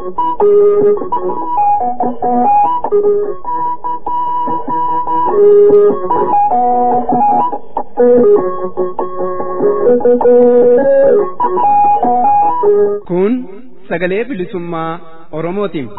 Kun sagalee bilisummaa Oromootiin.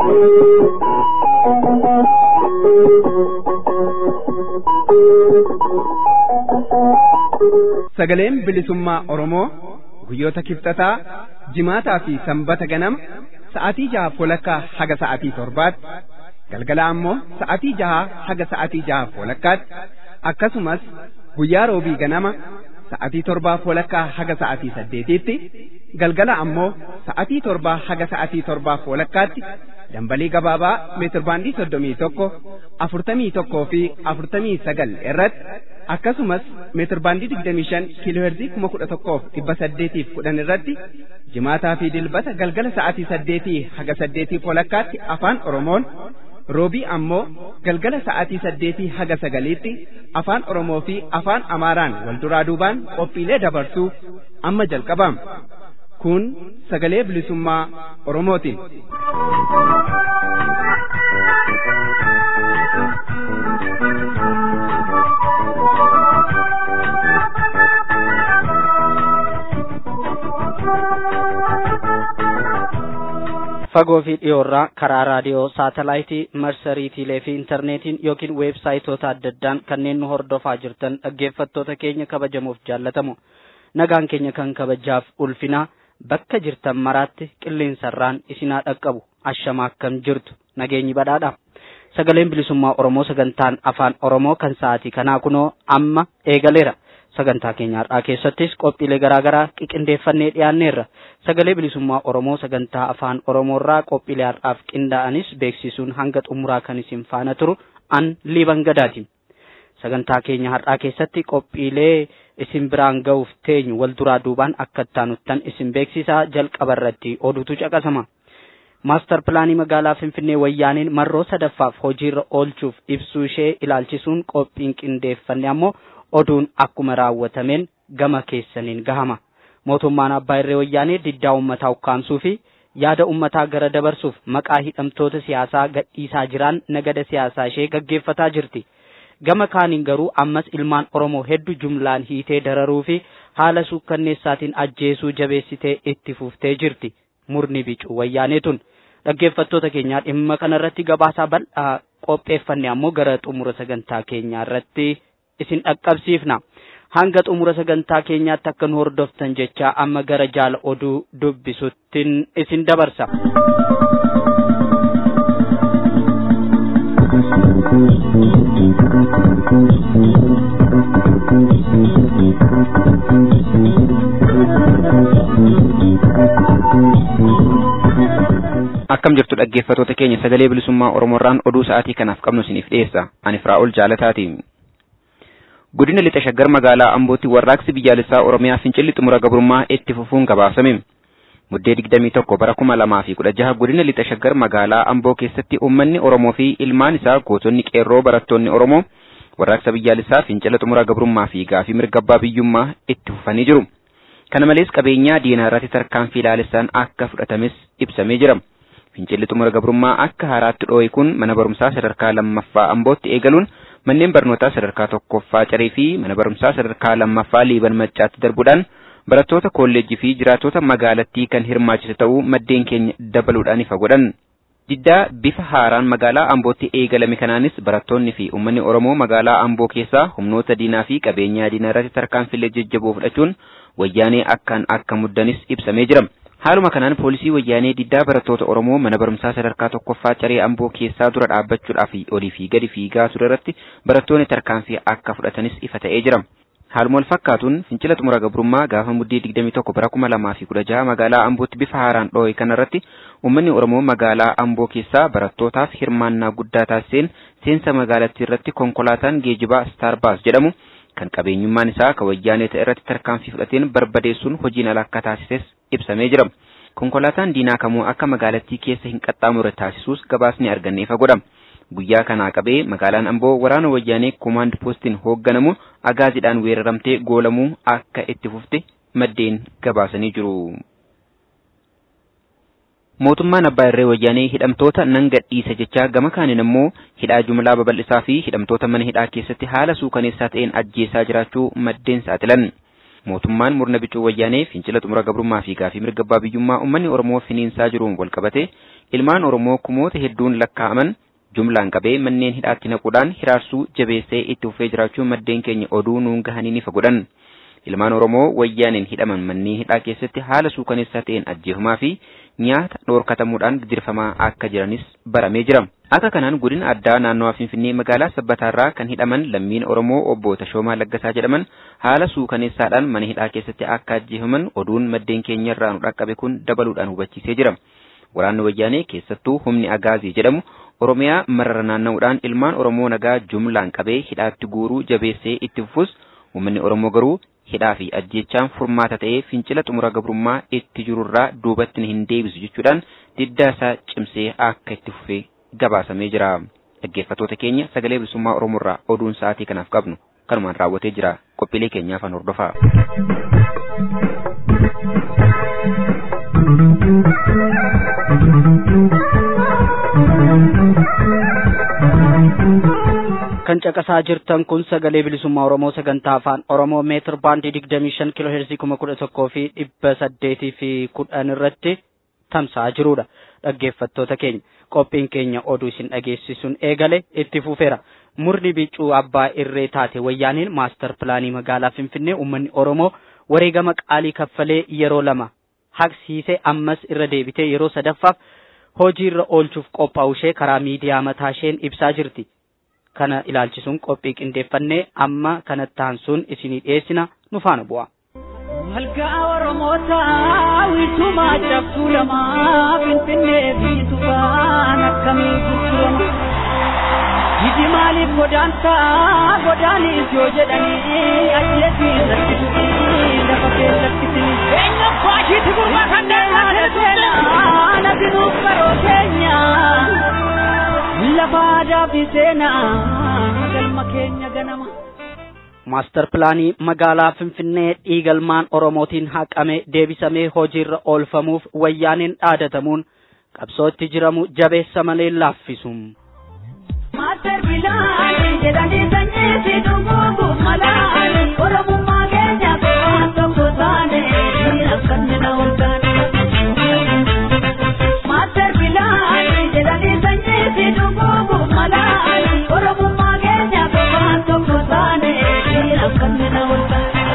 Sagaleen bilisummaa Oromoo guyyoota kibxataa jimaataa fi sanbata ganama sa'aatii jaha walakkaa haga sa'aatii torbaatti galgala ammoo sa'aatii jaha haga sa'aatii jaha walakkaatti akkasumas guyyaa roobii ganama sa'aatii torbaa walakkaa haga sa'aatii saddeetiitti galgala ammoo sa'aatii torbaa haga sa'aatii torbaa walakkaatti dambalii gabaabaa meetirbaandii soddomii tokko afurtamii tokkoo fi afurtamii sagal irratti akkasumas meetirbaandii digdamii shan kiilooherzii kuma kudha tokkoof dhibba saddeetiif kudhan irratti jimaataa fi dilbata galgala sa'aatii saddeetii haga saddeetii walakkaatti afaan oromoon roobii ammoo galgala sa'aatii saddeetii haga sagaliitti afaan oromoo fi afaan amaaraan wal duraa duubaan qophiilee dabarsuu amma jalqabama kun sagalee bilisummaa oromootiin. fagoo fi dhiyoorraa karaa raadiyoo saatalaayitii marsariitiilee fi intarneetiin yookiin weebsaayitoota adda addaan kanneen nu hordofaa jirtan dhaggeeffattoota keenya kabajamuuf jaallatamu nagaan keenya kan kabajaaf ulfinaa bakka jirtan maraatti qilleensarraan isinaa dhaqqabu ashama akkam jirtu nageenyi badhaadha sagaleen bilisummaa oromoo sagantaan afaan oromoo kan sa'aatii kanaa kunoo amma eegaleera sagantaa keenya har'aa keessattis qophiilee garaagaraa qiqindeeffannee dhiyaanneerra sagalee bilisummaa oromoo sagantaa afaan oromoorraa qophiilee har'aaf qindaa'anis beeksisuun hanga xumuraa kan isin faana turu an liiban gadaati sagantaa keenya har'aa keessatti qophiilee isin biraan ga'uuf teenyu wal duraa duubaan akka ittaanuttan isin beeksisaa jalqaba irratti oduutu caqasama. maastar pilaanii magaalaa finfinnee wayyaaniin marroo sadaffaaf hojiirra oolchuuf ibsuu ishee ilaalchisuun qophiin qindeeffanne ammoo oduun akkuma raawwatameen gama keessaniin gahama mootummaan abbaa irree wayyaanee diddaa ummataa ukkaamsuu fi yaada ummataa gara dabarsuuf maqaa hidhamtoota siyaasaa gadhiisaa jiraan nagada siyaasaa ishee gaggeeffataa jirti gama kaaniin garuu ammas ilmaan oromoo hedduu jumlaan hiitee dararuu fi haala suukkanneessaatiin ajjeesuu jabeessitee itti fuftee jirti murni bicuu wayyaaneetun dhaggeeffattoota keenyaa dhimma kanarratti gabaasaa bal'aa qopheeffanne ammoo gara xumura sagantaa keenyaa irratti isin dhaqqabsiifna hanga xumura sagantaa keenyaatti akka nu hordoftan jecha amma gara jaala oduu dubbisuttiin isin dabarsa. akkam jirtu dhaggeeffatoota keenya sagalee bilisummaa oromoorraan oduu sa'aatii kanaaf qabnu isiniif dhiyeessa ani firaa'ol jaalataati godina lixa shaggar magaalaa ambootti warraaqsi biyyaalessaa oromiyaa fincilli xumura gabrummaa itti fufuun gabaasame muddee digdamii tokko bara kuma lamaa fi kudha jaha godina lixa shaggar magaalaa amboo keessatti uummanni oromoo fi ilmaan isaa gootonni qeerroo barattoonni oromoo warraaqsa biyyaalessaa fincila xumura gabrummaa fi gaafii mirga abbaa biyyummaa itti fufanii jiru kana malees qabeenyaa diinaa irratti tarkaanfii ilaalessaan akka fudhatames ibsamee jira. fincilli xumura gabrummaa akka haaraatti dhoo'e kun mana barumsaa sadarkaa lammaffaa ambootti eegaluun manneen barnootaa sadarkaa tokkoffaa carii fi mana barumsaa sadarkaa lammaffaa liiban maccaatti darbuudhaan barattoota kolleejjii fi jiraattota magaalattii kan hirmaachise ta'uu maddeen keenya dabaluudhaan ifa godhan. Diddaa bifa haaraan magaalaa ambootti eegalame kanaanis barattoonni fi uummanni Oromoo magaalaa amboo keessaa humnoota diinaa fi qabeenyaa diinaa irratti tarkaanfilee jajjaboo fudhachuun wayyaanee akkaan akka muddanis ibsamee jira. Haaluma kanaan poolisii wayyaanee diddaa barattoota Oromoo mana barumsaa sadarkaa tokkoffaa caree amboo keessaa dura dhaabbachuudhaaf olii fi gadi fiigaa ture irratti barattoonni tarkaanfii akka fudhatanis ifa ta'ee jira. Haaluma wal fakkaatuun fincila xumura gabrummaa gaafa muddee 21 bara 2016 magaalaa ambootti bifa haaraan dhoo'e kanarratti uummanni Oromoo magaalaa amboo keessaa barattootaaf hirmaannaa guddaa taasiseen seensa magaalattii irratti konkolaataan geejibaa Starbaas jedhamu kan qabeenyummaan isaa kan wayyaanee ta'e irratti tarkaanfii fudhateen barbadeessuun hojiin ala akka taasises ibsamee jira. Konkolaataan diinaa kamuu akka magaalattii keessa hin qaxxaamurre taasisuus gabaasni arganneefa godha. Guyyaa kanaa qabee magaalaan Amboo waraana wayyaanee koomaand poostiin hoogganamu agaaziidhaan weeraramtee goolamuu akka itti fufte maddeen gabaasanii jiru. mootummaan abbaa irree wayyaanee hidhamtoota nan gadhiisa jechaa gama kaaniin immoo hidhaa jumlaa babal'isaa fi hidhamtoota mana hidhaa keessatti haala suukaneessaa ta'een ajjeesaa jiraachuu maddeen saaxilan. mootummaan murna bicuu wayyaanee fincila xumura gabrummaa fi gaafii mirga abbaa biyyummaa uummanni oromoo finiinsaa jiruun walqabate ilmaan oromoo kumoota hedduun lakkaa'aman jumlaan qabee manneen hidhaatti naquudhaan hiraarsuu jabeessee itti fufee jiraachuu maddeen keenya oduu nuun gahanii ni fagodhan. ilmaan oromoo wayyaaneen hidhaman manneen hidhaa keessatti haala suukaneessaa ta'een ajjeefamaa fi nyaata dhoorkatamuudhaan dirfamaa akka jiranis baramee jira. Akka kanaan godina addaa naannawaa Finfinnee magaalaa Sabbataarraa kan hidhaman lammiin Oromoo obbo Tashoomaa Laggasaa jedhaman haala suukaneessaadhaan mana hidhaa keessatti akka ajjeefaman oduun maddeen keenyarraa nu dhaqqabe kun dabaluudhaan hubachiisee jira. Waraanni wayyaanee keessattuu humni Agaazii jedhamu Oromiyaa marara naanna'uudhaan ilmaan Oromoo nagaa jumlaan qabee hidhaatti guuruu jabeessee itti fufus uummanni Oromoo garuu hidhaa fi ajjeechaan furmaata ta'ee fincila xumura gabrummaa itti jirurraa duubatti hin deebisu jechuudhaan diddaa isaa cimsee akka itti fufee gabaasamee jira. Dhaggeeffattoota keenya sagalee bilisummaa Oromoorraa oduun sa'aatii kanaaf qabnu kanumaan raawwatee jira. Qophiilee keenyaaf an hordofaa. kan caqasaa jirtan kun sagalee bilisummaa oromoo sagantaa afaan oromoo meetir baandii digdamii shan kiloo heerzii kuma kudha tokkoo fi dhibba saddeetii fi kudhan irratti tamsa'aa jirudha dhaggeeffattoota keenya qophiin keenya oduu isin dhageessisuun eegale itti fufeera murni bicuu abbaa irree taate wayyaaniin maastar pilaanii magaalaa finfinnee uummanni oromoo wareegama qaalii kaffalee yeroo lama haqsiisee ammas irra deebitee yeroo sadaffaaf hojiirra oolchuuf qophaa'u ishee karaa miidiyaa mataa isheen ibsaa jirti. kana ilaalchisuun qophii qindeeffannee amma kanatti aansuun isinii dhiyeessina nu faana bu'a. Walgaa Oromoota wiisumaa cabsuu lamaa Finfinnee fi Tufaan akkamii gurgurama. Jiji maaliif godaantaa godaaniif yoo jedhanii ajjeesiin rakkisuu lafa keessatti sini. Eenyu baashiitti gurmaa kan deemaa nasinuuf karoo keenya. Lafa aadaa fi seenaa galma keenya ganama. Maastar pilaanii magaalaa Finfinnee dhiigalmaan Oromootiin haqamee deebisamee hojiirra oolfamuuf wayyaaniin dhaadatamuun qabsootti jiramu jabeessa malee laaffisu. Maastar pilaanii jedhanii sanyii fi dhuguu malaanii Oromummaa keenya waan tokko taane akka nina ol taane. Maastar pilaanii jedhanii sanyii fi dhuguu malaanii Oromummaa keenya waan tokko taane akka nina ol taane.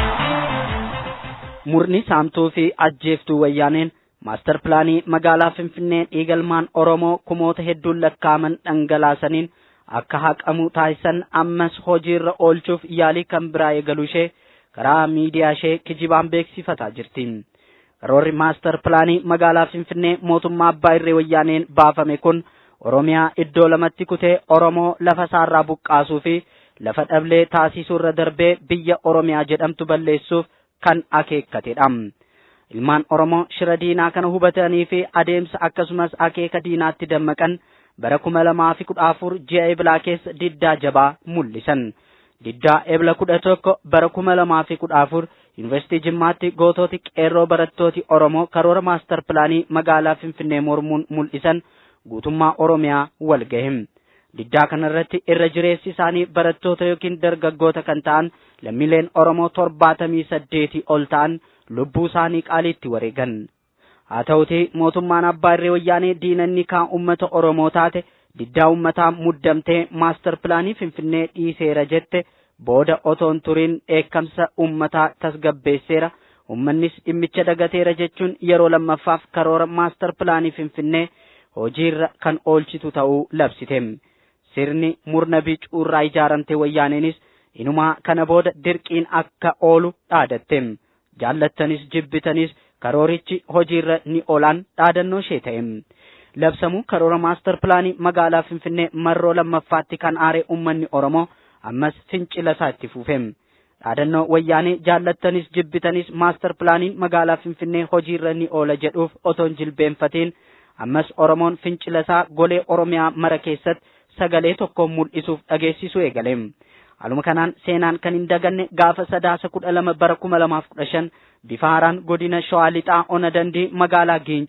Murni saamtuu fi ajjeeftuu wayyaaneen maastar pilaanii magaalaa Finfinnee dhiigalmaan Oromoo kumoota hedduun lakkaa'aman dhangalaasaniin akka haqamu taasisan ammas hojiirra oolchuuf yaalii kan biraa eegaluu ishee karaa miidiyaa ishee kijibaan beeksifataa jirti. Karoorri maastar pilaanii magaalaa Finfinnee mootummaa abbaa irree wayyaaneen baafame kun Oromiyaa iddoo lamatti kutee Oromoo lafa isaarraa buqqaasuu fi lafa dhablee taasisuu irra darbee biyya Oromiyaa jedhamtu balleessuuf kan akeekkatedha. Ilmaan Oromoo shira diinaa kana hubatanii fi adeemsa akkasumas akeeka diinaatti dammaqan bara kuma lamaa fi kudha afur ji'a eblaa keessa diddaa jabaa mul'isan. Diddaa ebla kudha tokko bara kuma lamaa fi kudha afur Yuunivarsiitii Jimmaatti gootooti qeerroo barattooti Oromoo karoora maastar pilaanii magaalaa Finfinnee mormuun mul'isan guutummaa Oromiyaa wal gahe. Diddaa kanarratti irra jireessi isaanii barattoota yookiin dargaggoota kan ta'an lammiileen Oromoo torbaatamii saddeetii ol ta'an lubbuu isaanii qaaliitti wareegan. Haa ta'utii mootummaan abbaa irree wayyaanee diinanni kaan uummata Oromoo taate diddaa uummataa muddamtee maastar pilaanii Finfinnee dhiiseera jette booda otoon turiin dheekkamsa uummataa tasgabbeesseera. Uummannis dhimmicha dagateera jechuun yeroo lammaffaaf karoora maastar pilaanii Finfinnee hojiirra kan oolchitu ta'uu labsite. Sirni murna bicuurraa ijaaramte wayyaaneenis inumaa kana booda dirqiin akka oolu dhaadatte. Jaallattanis jibbitanis karoorichi hojiirra ni oolaan dhaadannoo ishee ta'e. Labsamuu karoora maastar pilaanii magaalaa Finfinnee marroo lammaffaatti kan aare uummanni Oromoo ammas fincila isaa itti fufe. Dhaadannoo wayyaanee jaallattanis jibbitanis maastar pilaaniin magaalaa Finfinnee hojiirra ni oola jedhuuf otoon jilbeenfatiin ammas Oromoon fincila isaa golee Oromiyaa mara keessatti sagalee tokkoon mul'isuuf dhageessisuu eegale. Haaluma kanaan seenaan kan hin daganne gaafa sadaasa kudha lama bara kuma lamaaf kudha shan bifa haaraan godina Shawaa Lixaa Ona Dandii magaalaa Giincitti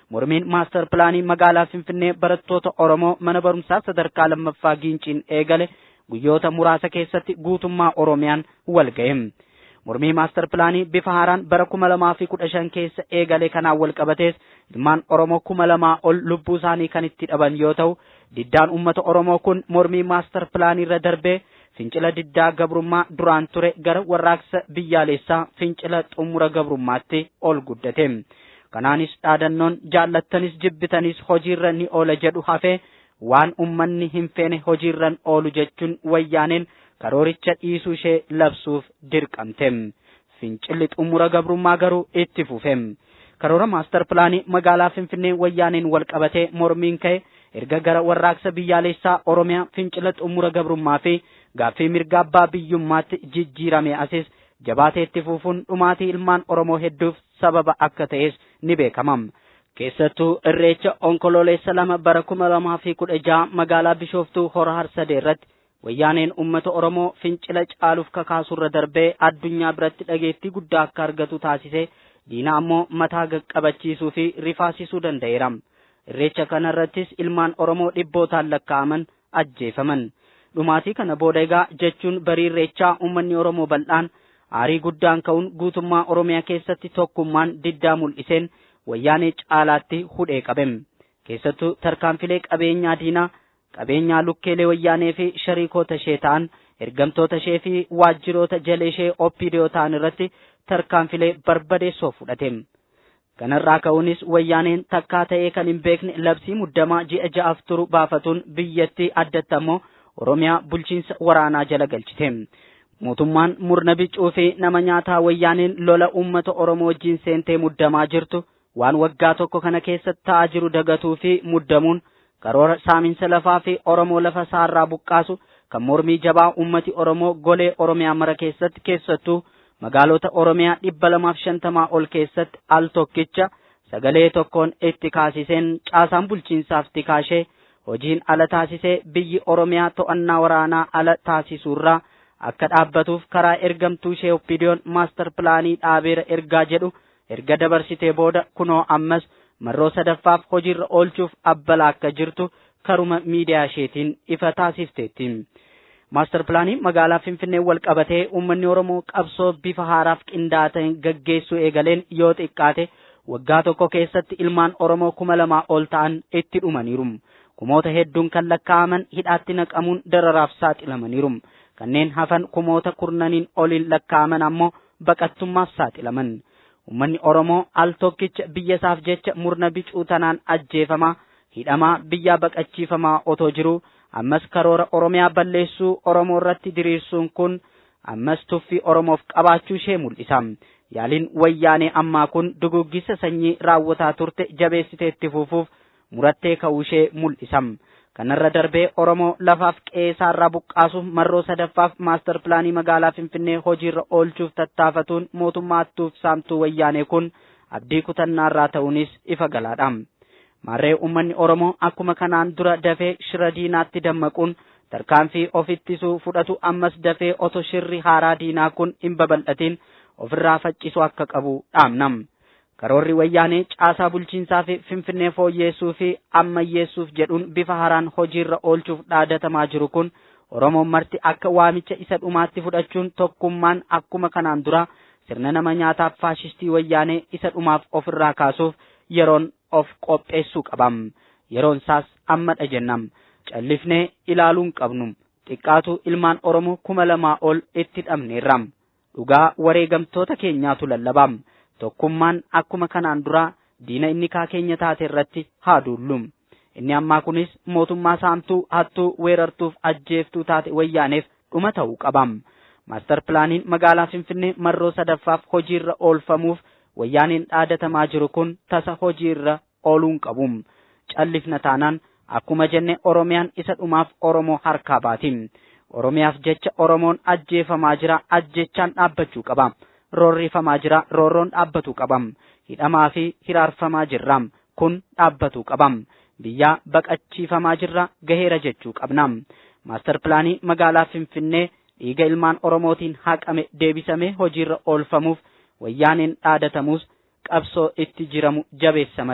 mormiin maastar pilaanii magaalaa Finfinnee barattoota Oromoo mana barumsaa sadarkaa lammaffaa giinciin eegale guyyoota muraasa keessatti guutummaa Oromiyaan wal ga'e. Mormii maastar pilaanii bifa haaraan bara kuma lamaa fi kudha shan keessa eegale kanaan wal qabatees ilmaan Oromoo kuma lamaa ol lubbuu isaanii kan itti dhaban yoo ta'u diddaan uummata Oromoo kun mormii maastar pilaanii irra darbee fincila diddaa gabrummaa duraan ture gara warraaqsa biyyaalessaa fincila xumura gabrummaatti ol guddate. Kanaanis dhaadannoon jaallattanis jibbitanis hojiirra ni oola jedhu hafee waan ummanni hin feene hojiirra oolu jechuun wayyaaneen karooricha dhiisuu ishee labsuuf dirqamte. Fincilli xumura gabrummaa garuu itti fufe. Karoora maastar pilaanii magaalaa Finfinnee wayyaaneen wal qabatee mormiin ka'e erga gara warraaqsa biyyaalessaa Oromiyaa fincila xumura gabrummaa fi gaaffii mirga abbaa biyyummaatti jijjiirame asis jabaatee itti fufuun dhumaatii ilmaan Oromoo hedduuf sababa akka ta'es ni beekama. Keessattuu irreecha onkololeessa lama bara kuma lamaa fi kudha jaha magaalaa Bishooftuu hora harsadee irratti wayyaaneen uummata Oromoo fincila caaluuf kakaasurra darbee addunyaa biratti dhageettii guddaa akka argatu taasise diina ammoo mataa qabachiisuu fi rifaasisuu danda'eera. Irreecha kanarrattis ilmaan Oromoo dhibbootaan lakkaa'aman ajjeefaman. Dhumaatii kana booda egaa jechuun barii irreechaa uummanni Oromoo bal'aan aarii guddaan ka'uun guutummaa Oromiyaa keessatti tokkummaan diddaa mul'iseen wayyaanee caalaatti hudhee qabem. Keessattuu tarkaanfilee qabeenyaa diinaa qabeenyaa lukkeelee wayyaanee fi shariikoota ishee ta'an ergamtoota ishee fi waajjiroota jala ishee oppiidiyoo ta'an irratti tarkaanfilee barbadeessoo fudhate. Kanarraa ka'uunis wayyaaneen takkaa ta'ee kan hin beekne labsii muddamaa ji'a ja'aaf turu baafatuun biyyattii addatti ammoo Oromiyaa bulchiinsa waraanaa jala galchite. Mootummaan murna biccuu fi nama nyaataa wayyaaneen lola uummata Oromoo wajjin seentee muddamaa jirtu waan waggaa tokko kana keessatti ta'aa jiru dagatuu fi muddamuun karoora saaminsa lafaa fi Oromoo lafa saarraa buqqaasu kan mormii jabaa uummati Oromoo golee Oromiyaa mara keessatti keessattuu magaalota Oromiyaa dhibba lamaaf shantamaa ol keessatti al tokkicha sagalee tokkoon itti kaasiseen caasaan bulchiinsaaf tikaashee hojiin ala taasisee biyyi Oromiyaa to'annaa waraanaa ala taasisuurraa akka dhaabbatuuf karaa ergamtuu ishee oppiidiyoon maastar pilaanii dhaabeera ergaa jedhu erga dabarsitee booda kunoo ammas marroo sadaffaaf hojiirra oolchuuf abbalaa akka jirtu karuma miidiyaa isheetiin ifa taasifteetti. Maastar pilaanii magaalaa Finfinnee wal qabatee uummanni Oromoo qabsoo bifa haaraaf qindaa'aa ta'een gaggeessuu eegaleen yoo xiqqaate waggaa tokko keessatti ilmaan Oromoo kuma lamaa ol ta'an itti dhumaniiru. Kumoota hedduun kan lakkaa'aman hidhaatti naqamuun dararaaf saaxilamaniiru. Kanneen hafan kumoota kurnaniin oliin lakkaa'aman ammoo baqattummaaf saaxilaman. Uummanni Oromoo al tokkicha biyya isaaf jecha murna bicuu tanaan ajjeefamaa hidhamaa biyyaa baqachiifamaa otoo jiru ammas karoora Oromiyaa balleessuu Oromoo irratti diriirsuun kun ammas tuffii Oromoof qabaachuu ishee mul'isa. Yaaliin wayyaanee ammaa kun duguggisa sanyii raawwataa turte jabeessitee itti fufuuf murattee ka'uu ishee mul'isa. Kanarra darbee Oromoo lafaaf qe'eerraa buqqaasuuf marroo sadaffaaf maastar pilaanii magaalaa Finfinnee hojiirra oolchuuf tattaafatuun mootummaa hattuuf saamtuu wayyaanee kun abdii kutannaarraa ta'uunis ifa galaadha. Maarree uummanni Oromoo akkuma kanaan dura dafee shira diinaatti dammaquun tarkaanfii of ittisuu fudhatu ammas dafee oto shirri haaraa diinaa kun hin babal'atin ofirraa faccisuu akka qabu dhaamnam. Karoorri wayyaanee caasaa bulchiinsaa fi finfinnee fooyyeessuu fi ammayyeessuuf jedhuun bifa haaraan hojiirra oolchuuf dhaadatamaa jiru kun Oromoon marti akka waamicha isa dhumaatti fudhachuun tokkummaan akkuma kanaan dura sirna nama nyaataaf faashistii wayyaanee isa dhumaaf ofirraa kaasuuf yeroon of qopheessuu qabam. Yeroon isaas ammadha jennam. Callifnee ilaaluun qabnu. Xiqqaatu ilmaan Oromoo kuma lamaa ol itti dhabneerram. Dhugaa wareegamtoota keenyaatu lallabam. tokkummaan akkuma kanaan dura diina inni kaa keenya taate irratti haa duullum. Inni ammaa kunis mootummaa saamtuu hattuu weerartuuf ajjeeftuu taate wayyaaneef dhuma ta'uu qabam. Maastar pilaaniin magaalaa Finfinnee marroo sadaffaaf hojiirra oolfamuuf wayyaaneen dhaadatamaa jiru kun tasa hojiirra ooluun qabum. Callifna taanaan akkuma jenne Oromiyaan isa dhumaaf Oromoo harkaa baatim. Oromiyaaf jecha Oromoon ajjeefamaa jira ajjechaan dhaabbachuu qaba. roorrifamaa jira roorroon dhaabbatuu qabam hidhamaa fi hiraarfamaa jirram kun dhaabbatuu qabam biyyaa baqachiifamaa jirra gaheera jechuu qabnam maastar pilaanii magaalaa finfinnee dhiiga ilmaan oromootiin haqame deebisamee hojiirra oolfamuuf wayyaaneen dhaadatamuus qabsoo itti jiramu jabeessa malee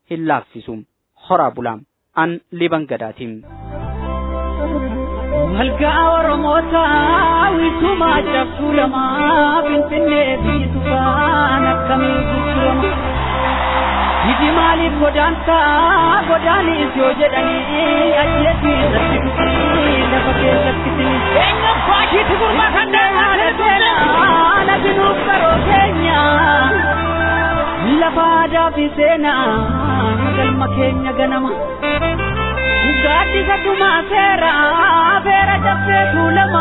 hin laaffisuum horaa bulaam an liban gadaatiin. Malgaa Oromoota wiisumaa cabsuu lamaa Finfinnee biisu faan akkamii gurgurama. Hiji maaliif godaantaa godaanis yoo jedhanii ajjeesii irratti dhufanii lafa keessatti sini. Eenyuun faashiitti gurmaa kan deemaa lafinuuf karoo keenya. Lafa aadaa fi seenaa galma keenya ganama. Gaaddisa dhumaa seera feera cabsee tuulama.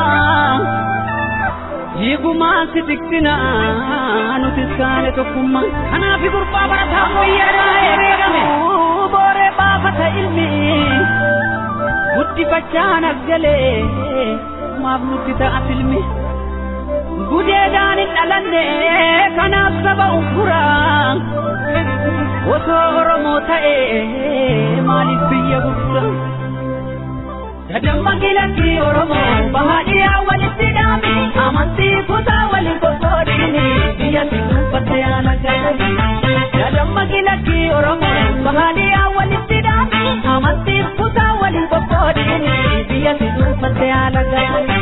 Hiigumaan si tiktina nuti saane tokkummaa. Kanaaf gurbaa barataa fayyadaa eegamee booree baafata ilmi. Guddifachaan as galee maaf nutti ta'a filmi. Gudeedaan hin dhalanne kanaaf saba uffuraa. Osoo Oromoo ta'ee maaliif biyya gurgura? Dadamma gilatti Oromoo bahaadhiyaa walitti dhaami amantii kutaa waliin qoqqoodini biyya si dubbate yaala gadi. Dadamma gilatti Oromoo bahaadhiyaa walitti dhaami amantii kutaa waliin qoqqoodini biyya si dubbate yaala gadi.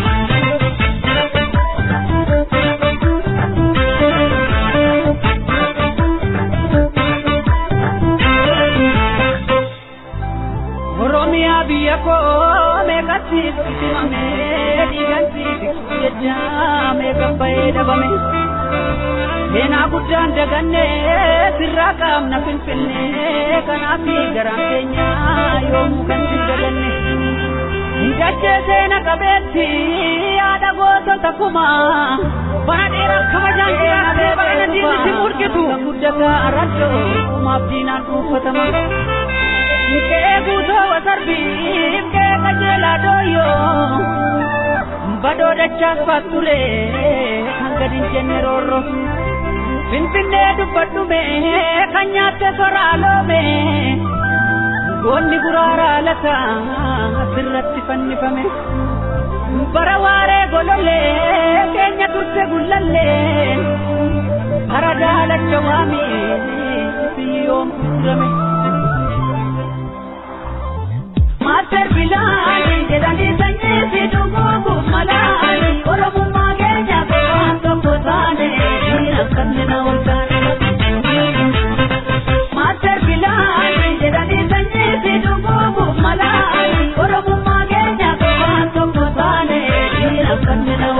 Oromiyaa biyya koo meeqatti itimame dhiiganti tiksuu jecha meeqa bahee dhabame. Seenaa guddaan daganne sirraa qaamna finfinnee kanaaf garaan keenya yoomuu kan si daganne. Hidhachee seena qabeetti yaada gootota kumaa bara dheeraa kabajaan jiraatee bara diinni si murgitu. Guddataa arraddoo kumaaf diinaan dhuunfatama. Mukee guutoo wasarbii kee qajeelaa dooyyoo badoo dachaas faatture kan gadi hin jenne roorro. Finfinnee dubbadhume kan nyaatte soraaloome goonni guraaraa lata sirratti fannifame. Bara waaree golollee keenya turte gullallee bara daalacha waamii biyyoon gurgurame. Master Bilani jedhanii sanyii fi dhuguugu malaani Oromummaa keenya waan tokko taane akkasni na olkaane. Master Bilani jedhanii sanyii fi dhuguugu malaani Oromummaa keenya waan tokko taane akkasni na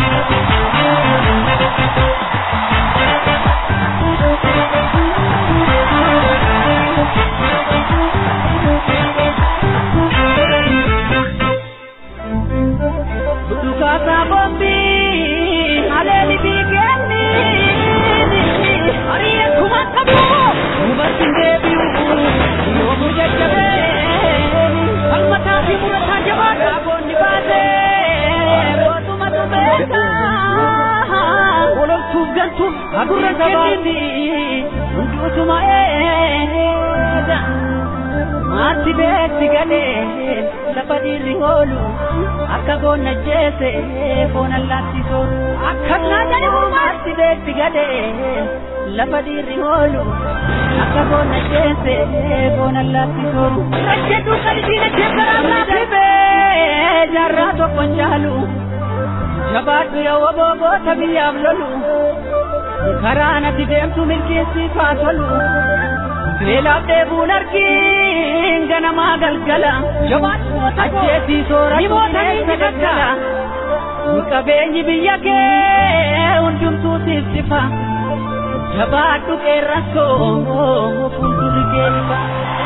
Dukasa bombi haleeli biikenni ari'ee kuma qabu dubartiin deebi'u yoomu jajjabee falmataa fi murataa jabaadha boonni baasee bootuma tumeessa ololtuuf galtuuf agurra gabaatti hunduutuma eeda maatti beetti galee lafa dhiirri oolu akka goonna jeese foon allaatti soolu akka naannani maatti beetti galee lafa dhiirri oolu akka goonna jeese foon allaatti soolu rajjedhu qalbiina jebbaramaa dhibee jaarraa tokkon caalu jabaadhu yoo booboota biyyaaf lolu karaa natti deemtu milkeessiifaa tolu beelaaf dheebuun argiin ganamaa galgala ajjeesii sooratuuneessa gaggala qabeenyi biyya kee hundumtuu siif sifa jabaadhu qeerransoo fuuldurri kee ifa.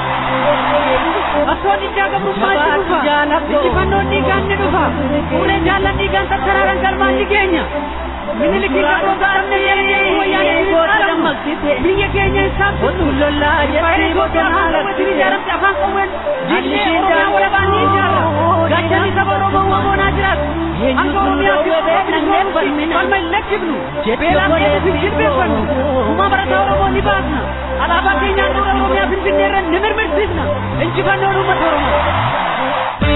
Osoo dhiigaa gabrummaa itti dhufa. Injifannoon dhiigaan ni dhufa. Fuuree jaallan dhiigaan tattaraaran galmaan ni keenya. Miniliki gabrootaa dhabne jedhanii wayyaanee dammaqsite. Biyya keenya isaan tuttu. Lollaa jettee bosonaa latti ijaaramte afaan qawween. Diinni Oromiyaa walabaan ni ijaara. Gaachanni saba Oromoo wamoonaa jiraatu. Hanga Oromiyaa fi Oromoo falma hin lakkifnu. Beelaan keessa fi jilbeeffannu. Uumaa barataa Oromoo ni baasna. Alaabaa keenyaan dura Oromiyaa Finfinnee irra ni mirmirsiisna. Injifannoon uummata Oromoo.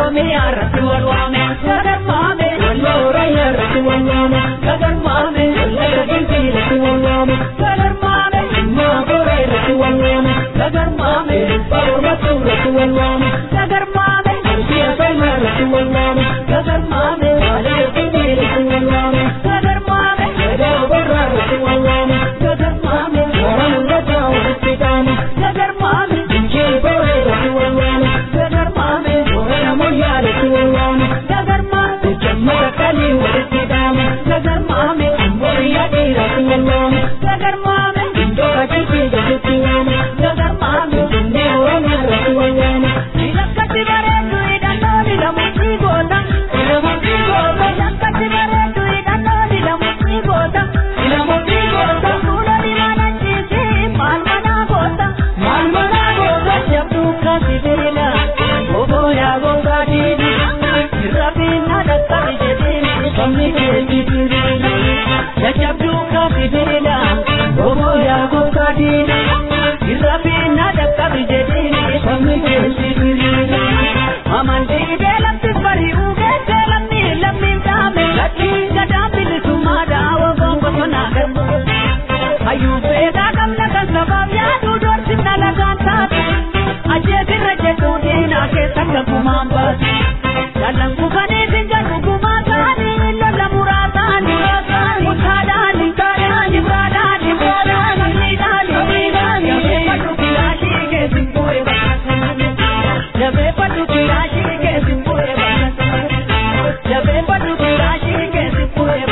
Oromiyaa irratti wal waame sadarmaame walloo Oromiyaa irratti wal waame sadarmaame wallagga Gimbii irratti wal waame sadarmaame dhimmaa Booree irratti wal waame sadarmaame Baroomatu irratti wal waame sadarmaame Ansiya Salmaa irratti wal waame sadarmaame Waalee Gimbii irratti wal waame sadarmaame Edaa Borraa irratti wal waame sadarmaame Waraan Gadaa walitti dhaame sadarmaame Injii Booree irratti wal waame sadarmaame Boorana Moyyaa irratti wal waame sadarmaame Jammata Kalii walitti dhaame sadarmaame Amboriyaa dhiirratti wal waame sadarmaame Indoora Jilbii gaditti waame sadarmaame Jennee Oromiyaa irratti wal waame Ilakkatti bareedu hidhannoo hidhamutti goota hidhamutti goota Ilakkatti bareedu hidhannoo hidhamutti goota hidhamutti goota Fuula dibaana ciisi maal manaa goota maal manaa goota Jabduu kasi beela Oboo yaa gogaa diidi Irrafiina dhaqqabi jedhini Sabni keetti diriiri Jajabduu kasi beela Oboo yaa gogaa diidi Irrafiina dhaqqabi jedhini Sabni keetti diriiri Amantii beelatti bari'uu geessee lammii lammiin dhaame Lakkii gadaan bilisummaa daawwa gonbosonaa garbu Hayyuu seedaa qabna kan sabaaf yaaduu doorsifna lagaan taate Ajjeefirra jedhuu diinaa keessa gagumaan baase Jalan kufanii sinja dhugumaa ta'anii lola muraa ta'anii Mutaadhaani taadhaani baadhaani baadhaani miidhaani miidhaani Jabeeffadhu kilaashii keessin bu'ee bakka Jabeeffadhu kilaashii keessin bu'ee bakka Jabeeffadhu kilaashii keessin bu'ee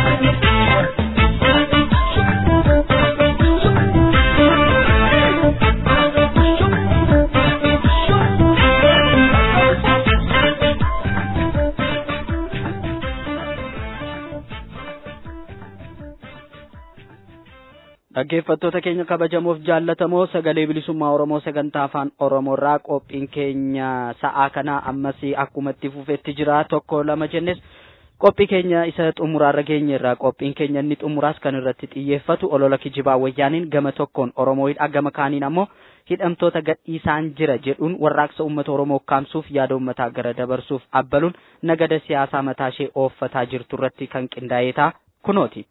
bakka Dhaggeeffattoota keenya kabajamoof jaallatamoo sagalee bilisummaa Oromoo sagantaa afaan Oromoorraa qophiin keenya sa'aa kanaa ammas akkuma itti fufetti jira tokko lama jennes qophii keenya isa xumuraarra geenye irraa qophiin keenya inni xumuraas kan irratti xiyyeeffatu olola kijibaa wayyaaniin gama tokkoon Oromoo hidha gama kaaniin ammoo hidhamtoota gadhiisaan jira jedhuun warraaqsa uummata Oromoo kaamsuuf yaada uummataa gara dabarsuuf abbaluun nagada siyaasaa mataa ishee ooffataa jirtu irratti kan qindaa'eetaa kunooti.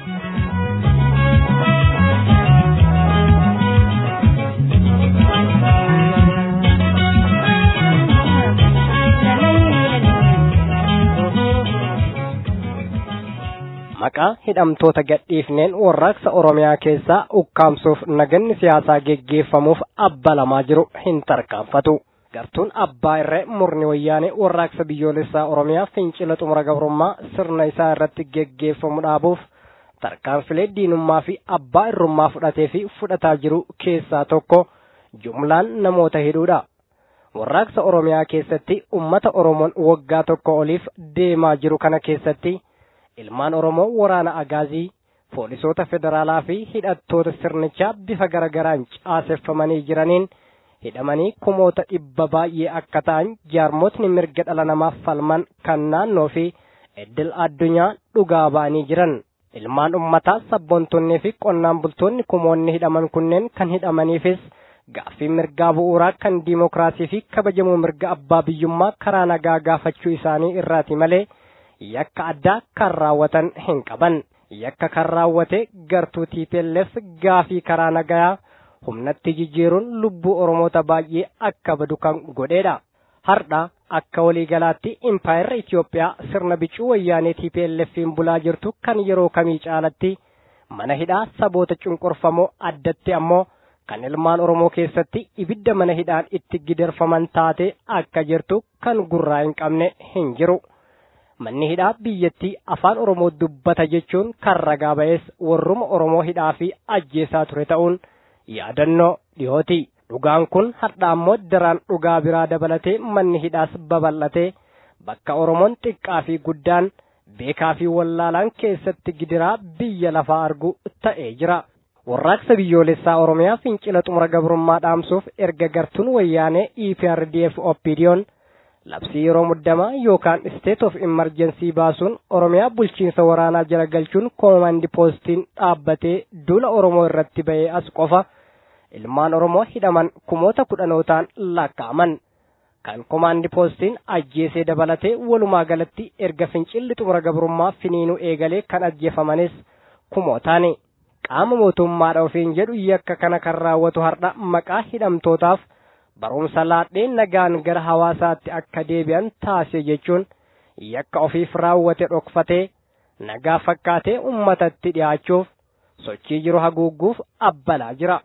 maqaa hidhamtoota gadhiifneen warraaqsa oromiyaa keessaa ukkaamsuuf naganni siyaasaa geggeeffamuuf abbalamaa jiru hin tarkaanfatu gartuun abbaa irree murni wayyaanee warraaqsa biyyoolessaa oromiyaa fincila xumura gabrummaa sirna isaa irratti geggeeffamu dhaabuuf tarkaanfilee diinummaa fi abbaa irrummaa fudhatee fi fudhataa jiru keessaa tokko jumlaan namoota hidhuudha warraaqsa oromiyaa keessatti ummata oromoon waggaa tokko oliif deemaa jiru kana keessatti ilmaan oromoo waraana agaazii poolisoota federaalaa fi hidhattoota sirnichaa bifa garagaraan caaseffamanii jiraniin hidhamanii kumoota dhibba baay'ee akka ta'an jaarmotni mirga dhala namaaf falman kan naannoo fi iddil addunyaa dhugaa ba'anii jiran ilmaan ummataa sabboontonnii fi qonnaan bultoonni kumoonni hidhaman kunneen kan hidhamaniifis gaaffii mirgaa bu'uuraa kan diimokiraasii fi kabajamuu mirga abbaa biyyummaa karaa nagaa gaafachuu isaanii irraati malee yakka addaa kan raawwatan hin qaban yakka kan raawwate gartuu TPLF gaafii karaa nagaa humnatti jijjiiruun lubbuu oromoota baay'ee akka badu kan godheedha hardha akka waliigalaatti impaayerra Itoophiyaa sirna bicuu wayyaanee TPLFiin bulaa jirtu kan yeroo kamii caalatti mana hidhaa saboota cunqurfamoo addatti ammoo kan ilmaan oromoo keessatti ibidda mana hidhaan itti gidirfaman taate akka jirtu kan gurraa hin qabne hin jiru. manni hidhaa biyyattii afaan oromoo dubbata jechuun kan ragaa ba'es warruma oromoo hidhaa fi ajjeesaa ture ta'uun yaadannoo dhiyooti dhugaan kun har'a ammoo daraan dhugaa biraa dabalatee manni hidhaas babal'atee bakka oromoon xiqqaa fi guddaan beekaa fi wallaalaan keessatti gidiraa biyya lafaa argu ta'ee jira. warraaqsa biyyoolessaa oromiyaa fincila xumura gabrummaa dhaamsuuf erga gartuun wayyaanee EPRDF oppidiyoon labsii yeroo muddamaa yookaan state of emergency baasuun oromiyaa bulchiinsa waraanaa jala galchuun koomandi poostiin dhaabbatee duula oromoo irratti ba'ee as qofa ilmaan oromoo hidhaman kumoota kudhanootaan lakkaa'aman kan komaandi poostiin ajjeesee dabalatee walumaa galatti erga fincilli xumura gabrummaa finiinuu eegalee kan ajjeefamanis kumootaani. qaama mootummaadha ofiin jedhu yakka kana kan raawwatu har'a maqaa hidhamtootaaf barumsa laadhee nagaan gara hawaasaatti akka deebi'an taasise jechuun yakka ofiif raawwate dhokfatee nagaa fakkaatee ummatatti dhiyaachuuf sochii jiru haguugguuf abbalaa jira.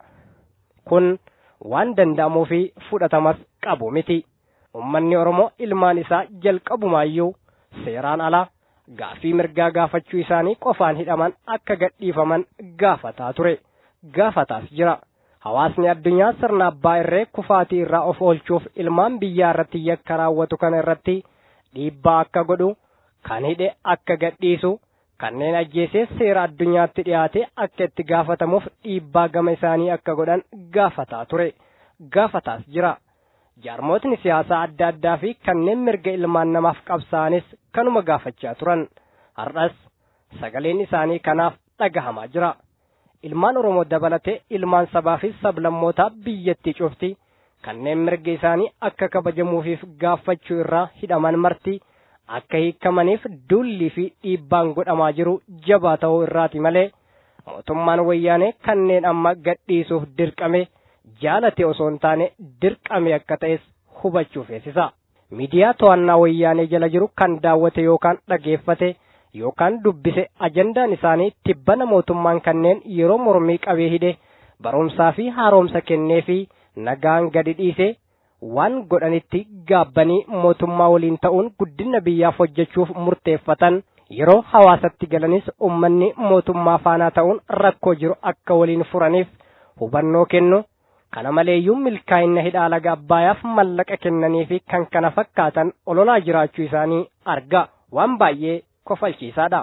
Kun waan danda'amuu fi fudhatamas qabu miti. Ummanni Oromoo ilmaan isaa jalqabumaayyuu seeraan alaa gaafii mirgaa gaafachuu isaanii qofaan hidhaman akka gadhiifaman gaafataa ture gaafataas jira hawaasni addunyaa sirna abbaa irree kufaatii irraa of oolchuuf ilmaan biyyaa irratti yakka raawwatu kana irratti dhiibbaa akka godhu kan hidhe akka gadhiisu kanneen ajjeesee seera addunyaatti dhiyaate akka itti gaafatamuuf dhiibbaa gama isaanii akka godhan gaafataa ture gaafataas jira jaarmootni siyaasaa adda addaa fi kanneen mirga ilmaan namaaf qabsaanis kanuma gaafachaa turan har'as sagaleen isaanii kanaaf dhagahamaa jira ilmaan oromoo dabalatee ilmaan sabaa fi sablammootaa biyyattii cufti kanneen mirga isaanii akka kabajamuufiif gaafachuu irraa hidhaman marti akka hiikamaniif dullii fi dhiibbaan godhamaa jiru jabaa ta'uu irraati malee mootummaan wayyaanee kanneen amma gadhiisuuf dirqame jaalate osoo hin taane dirqame akka ta'es hubachuu feesisa. Miidiyaa to'annaa wayyaanee jala jiru kan daawwate yookaan dhageeffate yookaan dubbise ajandaan isaanii tibbana mootummaan kanneen yeroo mormii qabee hidhe barumsaa fi haaromsa kennee fi nagaan gadi dhiise waan godhanitti gaabbanii mootummaa waliin ta'uun guddina biyyaaf hojjechuuf murteeffatan yeroo hawaasatti galanis ummanni mootummaa faanaa ta'uun rakkoo jiru akka waliin furaniif hubannoo kennu kana maleeyyuu milkaa'ina hidhaa laga abbaayaaf mallaqa kennanii fi kan kana fakkaatan ololaa jiraachuu isaanii arga waan baay'ee kofalchiisaadha.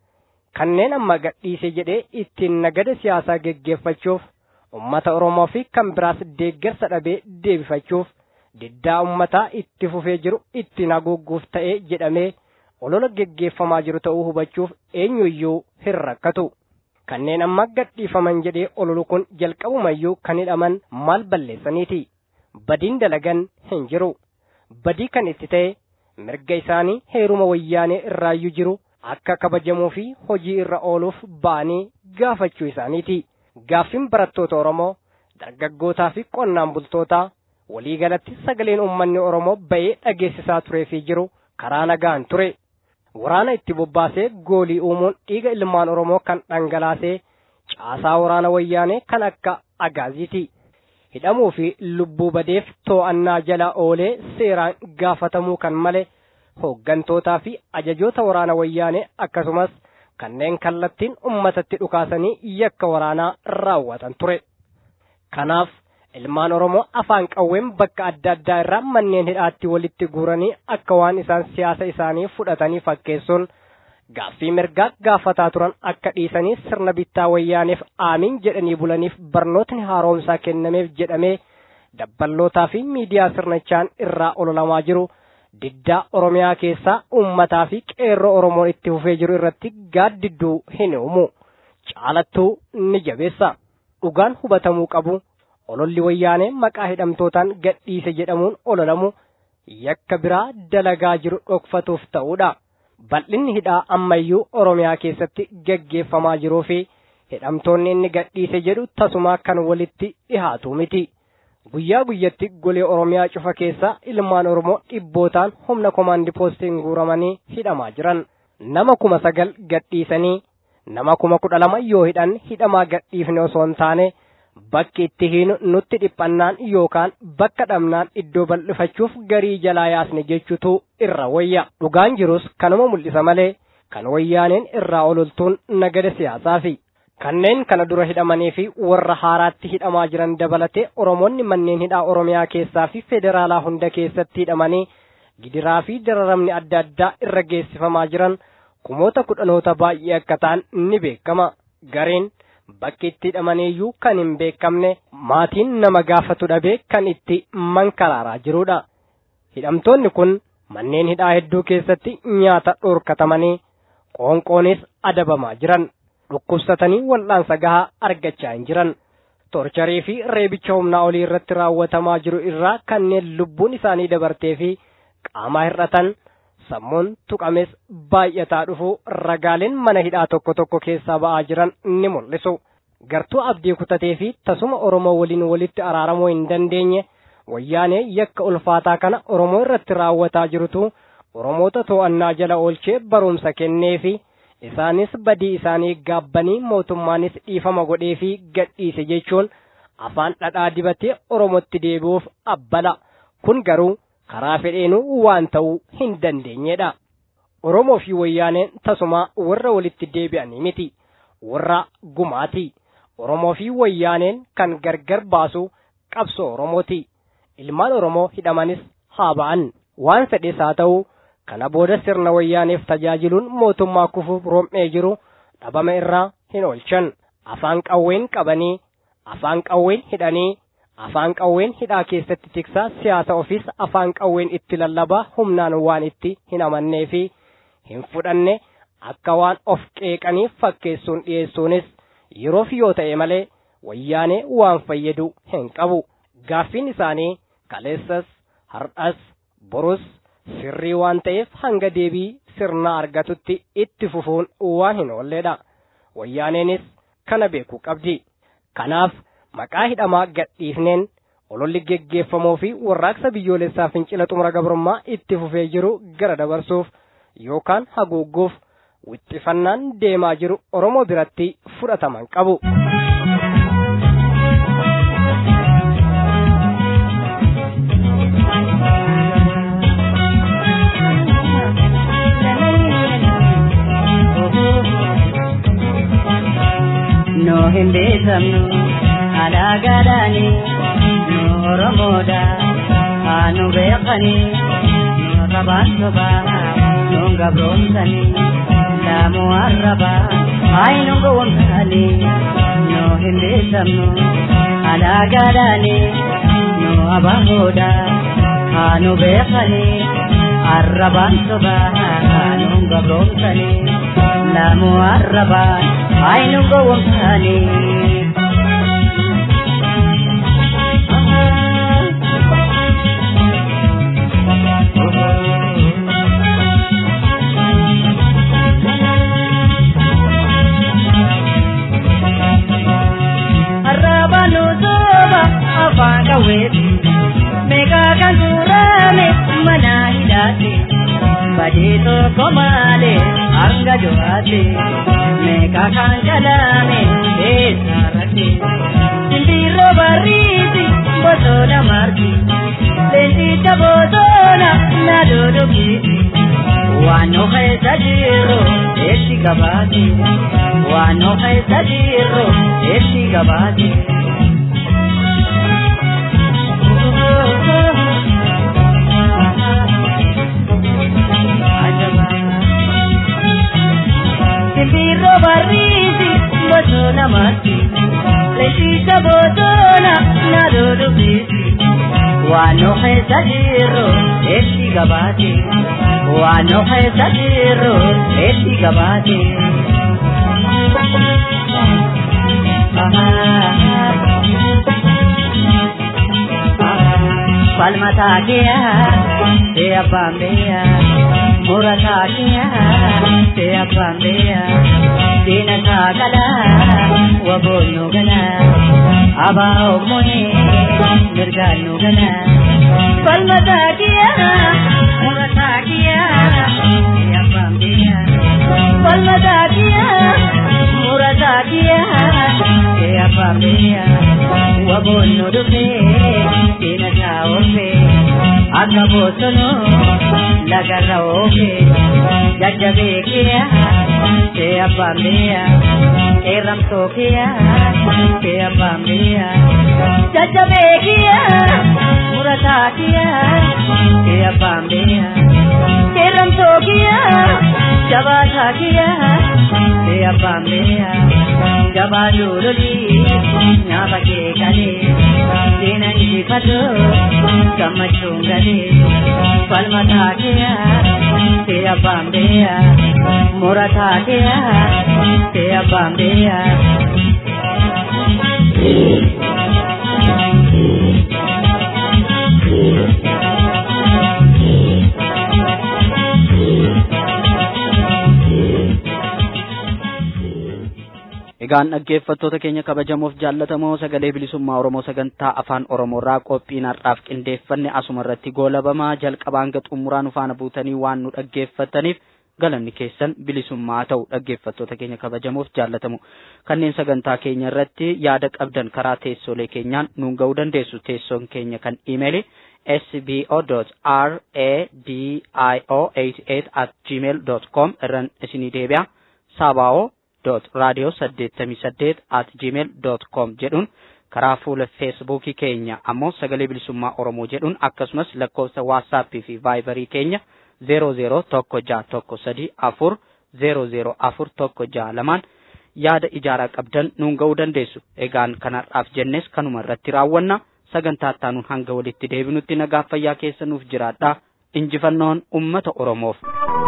Kanneen amma gadhiise jedhee ittiin nagada siyaasaa geggeeffachuuf ummata Oromoo fi kan biraas deeggarsa dhabee deebifachuuf diddaa ummataa itti fufee jiru ittiin haguugguuf ta'ee jedhamee olola geggeeffamaa jiru ta'uu hubachuuf eenyuyyuu hin rakkatu. kanneen amma gadhiifaman jedhee ololu kun jalqabumayyuu kan hidhaman maal balleessaniiti badiin dalagan hin jiru badii kan itti ta'e mirga isaanii heeruma wayyaanee irraayyuu jiru akka kabajamuu fi hojii irra ooluuf ba'anii gaafachuu isaaniiti gaaffiin barattoota oromoo dargaggootaa fi qonnaan bultootaa waliigalatti sagaleen uummanni oromoo ba'ee dhageessisaa turee fi jiru karaa nagaan ture waraana itti bobbaasee goolii uumuun dhiiga ilmaan oromoo kan dhangalaasee caasaa waraana wayyaanee kan akka agaaziiti hidhamuu fi lubbuu badeef too'annaa jala oolee seeraan gaafatamuu kan male hooggantootaa fi ajajoota waraana wayyaanee akkasumas kanneen kallattiin ummatatti dhukaasanii yakka waraanaa raawwatan ture kanaaf ilmaan oromoo afaan qawween bakka adda addaa irraa manneen hidhaatti walitti guuranii akka waan isaan siyaasa isaanii fudhatanii fakkeessuun gaaffii mirgaa gaafataa turan akka dhiisanii sirna bittaa wayyaaneef aamiin jedhanii bulaniif barnootni haaromsaa kennameef jedhamee dabballootaa fi miidiyaa sirnichaan irraa ololamaa jiru diddaa oromiyaa keessaa uummataa fi qeerroo oromoon itti fufee jiru irratti gaaddidduu hin uumu caalattuu ni jabeessa dhugaan hubatamuu qabu. ololli wayyaanee maqaa hidhamtootaan gadhiise jedhamuun ololamu yakka biraa dalagaa jiru dhokfatuuf ta'uudha. Bal'inni hidhaa ammayyuu Oromiyaa keessatti gaggeeffamaa jiruu fi hidhamtoonni inni gadhiise jedhu tasumaa kan walitti dhihaatu miti. Guyyaa guyyatti golee Oromiyaa cufa keessaa ilmaan Oromoo dhibbootaan humna komaandi poostiin guuramanii hidhamaa jiran. Nama kuma sagal gadhiisanii nama kuma kudha lama yoo hidhan hidhamaa gadhiifne osoo hin taane bakki itti hiinu nutti dhiphannaan yookaan bakka dhabnaan iddoo bal'ifachuuf garii jalaa yaasne jechuutu irra wayya dhugaan jirus kanuma mul'isa malee kan wayyaaneen irraa ololtuun nagada siyaasaa fi kanneen kana dura hidhamanii fi warra haaraatti hidhamaa jiran dabalatee oromoonni manneen hidhaa oromiyaa keessaa fi federaalaa hunda keessatti hidhamanii gidiraa fi dararamni adda addaa irra geessifamaa jiran kumoota kudhanoota baay'ee akka ta'an ni beekama gareen bakki itti hidhamaniiyyuu kan hin beekamne maatiin nama gaafatu dhabee kan itti mankaraaraa jirudha. Hidhamtoonni kun manneen hidhaa hedduu keessatti nyaata dhorkatamanii qoonqoonis adabamaa jiran dhukkubsatanii wal'aansa gahaa argachaa hin jiran. torcharii fi reebicha humnaa olii irratti raawwatamaa jiru irraa kanneen lubbuun isaanii dabartee fi qaamaa hir'atan sammuun tuqames baay'ataa dhufu ragaaleen mana hidhaa tokko tokko keessaa ba'aa jiran ni mul'isu. Gartuu abdii kutatee fi tasuma Oromoo waliin walitti araaramuu hin dandeenye wayyaanee yakka ulfaataa kana Oromoo irratti raawwataa jirutu Oromoota to'annaa jala oolchee barumsa kennee fi isaanis badii isaanii gaabbanii mootummaanis dhiifama godhee fi gadhiise jechuun afaan dhadhaa dibatee Oromootti deebi'uuf abbala. Kun garuu karaa fedheenuu waan ta'uu hin dandeenyedha. Oromoo fi wayyaaneen tasuma warra walitti deebi'anii miti. Warra gumaati. Oromoo fi wayyaaneen kan gargar baasu qabsoo Oromooti. Ilmaan Oromoo hidhamanis haa ba'an. Waan fedhes haa ta'u kana booda sirna wayyaaneef tajaajiluun mootummaa kufuuf rom'ee jiru dhabama irraa hin oolchan. Afaan qawween qabanii, afaan qawween hidhanii, afaan qawween hidhaa keessatti tiksaa siyaasa ofiis afaan qawween itti lallabaa humnaan waan itti hin amannee fi hin fudhanne akka waan of qeeqaniif fakkeessuun dhiyeessuunis yeroof yoo ta'e malee wayyaanee waan fayyadu hin qabu. Gaaffiin isaanii kaleessas har'as borus sirrii waan ta'eef hanga deebii sirna argatutti itti fufuun waan hin oolledha. Wayyaaneenis kana beekuu qabdi. Kanaaf maqaa hidhamaa gadhiifneen ololli geggeeffamoo fi warraaqsa biyyoolessaa fincila xumura gabrummaa itti fufee jiru gara dabarsuuf yookaan haguugguuf wixxifannaan deemaa jiru Oromoo biratti fudhataman qabu. no hin beekamnu alaagaadhaani nu oromoodha haa nu beekani nu rabaan sobaa nu gabroomsani laamu arraba haay nu gowwomsani no hin beekamnu alaagaadhaani nu abahoodha haa nu beekani arrabaan sobaa nu gabroomsani laamu arrabaan haay nu gowwomsani arrabanu soba afaan qawweeti meeqaa kan tuurame mana hidhaati badii tokko malee hanga du'aati meeqaa kan jalame keessa rakke simbirroo barriiti bosona marti leenjicha bosona na dodokiti waan of keessa jiru eetti gabaati waan of keessa jiru eetti gabaati. Simbirroo barriiti bosona marti leenjicha bosona na dodokiti waan of keessa jiru eetti gabaati. waan of keessa jiru eetti gabaati. Falmataa kiyaa see abbaan beeyaa murataa kiyaa see abbaan beeyaa diina saagalaa waboon nu ganaa abaa ommonee mirgaan nu ganaa falmataa kiyaa murataa kiyaa see abbaan beeyaa falmataa kiyaa murataa kiyaa see abbaan beeyaa waboon nu dhufee diina isaa oofee akka bosonoo lagarra oofee jajjabee kiyaa see abbaan beeyaa qeerramtoo kiyaa see abbaan beeyaa jajjabee kiyaa murataa kiyaa see abbaan beeyaa qeerramtoo kiyaa jabaataa kiyaa see abbaan beeyaa jabaa joololii nyaata kee galee diina injifatoo gammachuun galee falmataa kiyaa see abbaan beeyaa murataa kiyaa see abbaan beeyaa Egaan dhaggeeffattoota keenya kabajamoof jaallatamoo sagalee bilisummaa Oromoo sagantaa afaan Oromoorraa qophiin har'aaf qindeeffanne asuma irratti goolabamaa jalqabaan hanga xumuraa nu faana buutanii waan nu dhaggeeffataniif galanni keessan bilisummaa ta'u dhaggeeffattoota keenya kabajamoof jaallatamu kanneen sagantaa keenya irratti yaada qabdan karaa teessoolee keenyaan nuun ga'uu dandeessu teessoon keenya kan imeeli sbo.radio88 at gmail com irraan isinii deebi'a saaba'oo dot radio saddeettamii saddeet at gmail dot com jedhuun karaa fuula feesbuukii keenya ammoo sagalee bilisummaa oromoo jedhuun akkasumas lakkoofsa waatsaappii fi vaayibarii keenya zeero zeero tokko jaha tokko sadii afur zeero zeero afur tokko jaha lamaan yaada ijaaraa qabdan nuun ga'uu dandeessu egaan kanarraaf jennes kanuma irratti raawwanna sagantaa ittaanuun hanga walitti deebinutti nagaa fayyaa keessa nuuf jiraadhaa injifannoon ummata oromoof.